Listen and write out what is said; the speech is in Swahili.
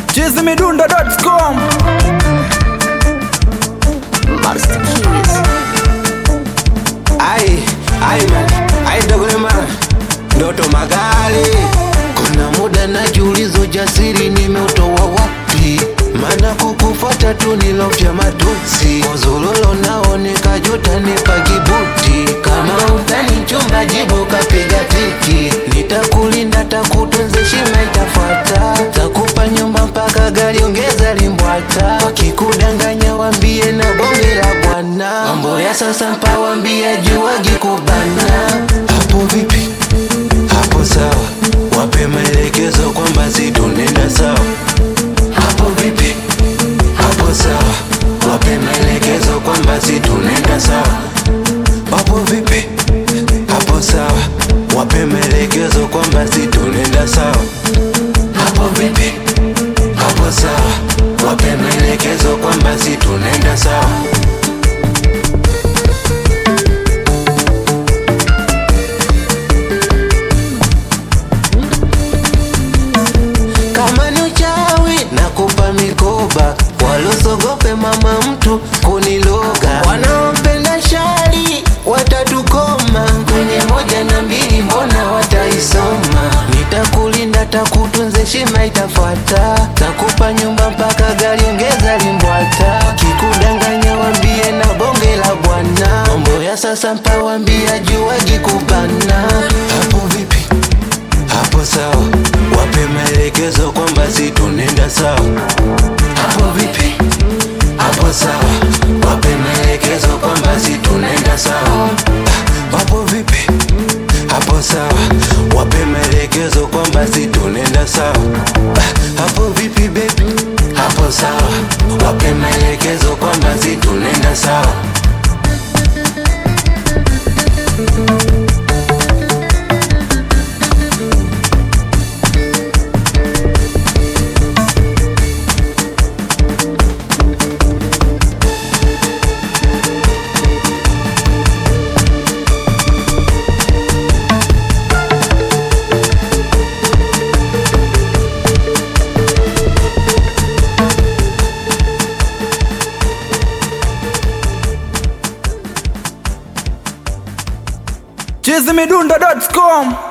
chizimidundo.com Master Keys. Ai, ai man, ai dogolema ndoto magari. Kuna muda najiuliza ujasiri nimeutoa wapi? Maana kukufuata tu nilofya matusi, uzulolo nao nikajuta nipagibuti. Kama utani chumba jibu kapiga tiki, nitakulinda takutunze shima itafuata, takupa nyumba mpaka gari ongeza limbwata. Wakikudanganya wambie na bonge la bwana, mambo ya sasa mpawambia juwagi kubana. Hapo vipi? Hapo sawa, wape maelekezo kwamba si tunenda sawa. Hapo vipi? Hapo sawa, wape maelekezo kwamba si tunenda sawa. Hapo vipi? Hapo sawa, wape maelekezo kwamba si tunenda sawa. Hapo vipi? Hapo sawa, wape maelekezo kwamba si tunenda sawa. kama ni uchawi nakupa mikoba walosogope mama mtu kuniloga wanaopenda shari watatukoma kwenye moja na mbili mbona wataisoma nitakulinda takutunze shima itafuata takupa nyumba mpaka gari ongeza limbwata kikudanganya wambie na bonge la bwana mambo ya sasa mpawambia juwagi kubana hapo vipi hapo sawa, wape maelekezo kwamba si tunenda sawa. Hapo vipi? Hapo sawa, wape maelekezo kwamba si tunenda sawa. Ah, Hapo vipi? Hapo sawa, wape maelekezo kwamba si tunenda sawa. Ah, Hapo vipi baby? Hapo sawa, wape maelekezo kwamba si tunenda sawa. chizimidundo.com